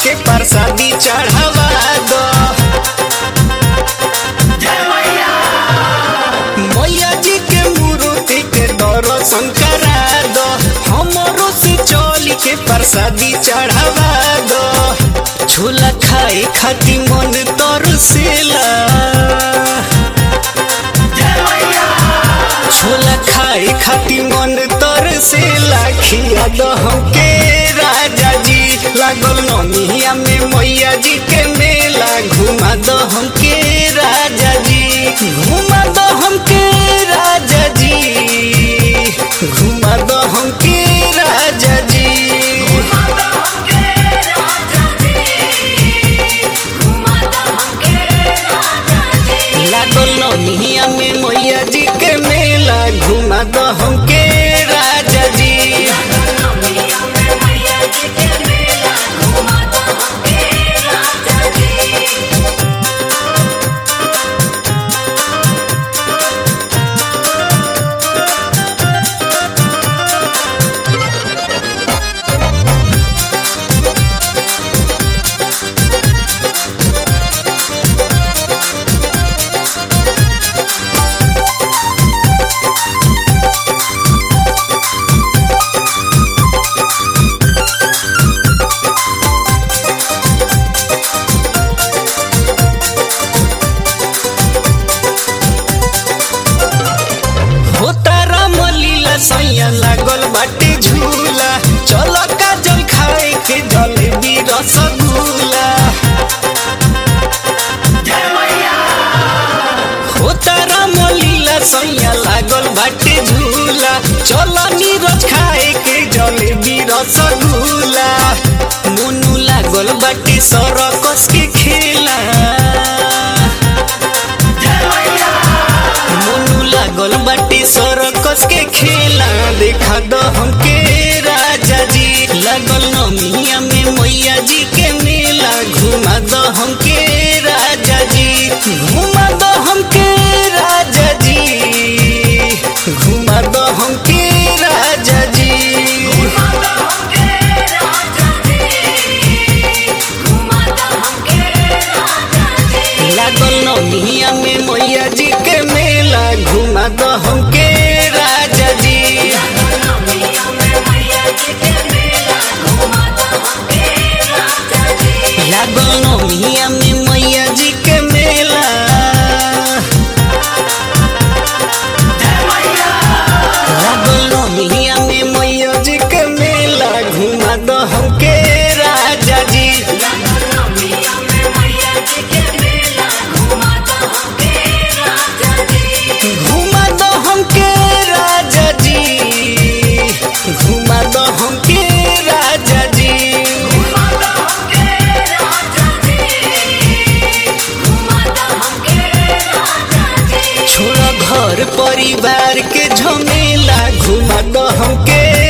के प्रसादी चढ़ावा दो मैया जी के मूर्ति के दर्शन करा दो हमरो से चल के प्रसादी चढ़ावा दो झूला खाए खाती मन तरसेला झोला खाए खाती मन तरसेला खिया दो हमके राजा जी लागल ननिया में मैया जी के मेला घुमा दो हमके राजा जी घुमा दो हमके राजा जी घुमा दो हमके राजा जी लागल ननिया में मैया जी के मेला घुमा दो हमके राजा जी हो तारा मलीला सैया लागल बाटे झूला चल काजल खाए के जलेबी रसगुल्ला हो तारा मलीला सैया लागल बाटे झूला चल नीरज खाए के जलेबी रसगुल्ला मुनु लागल बाटे सरकस के खेला मोनू लागल बाटी सरकस के खेला देखा दो हमके राजा जी लागल नमिया में मैया जी के मेला घुमा दो हमके राजा जी घुमा दो हमके राजा जी घुमा दो हमके राजा जी लागल नमिया में मैया जी के मेला घुमा दो हमके राजा जी लागल नमिया में मैया जी के मेला लागल नमिया में मैया जी के मेला घुमा दो हमके राजा जी घुमा दो हमके राजा जी घुमा दो हमके राजा जी छोड़ घर परिवार के झमेला घुमा दो हमके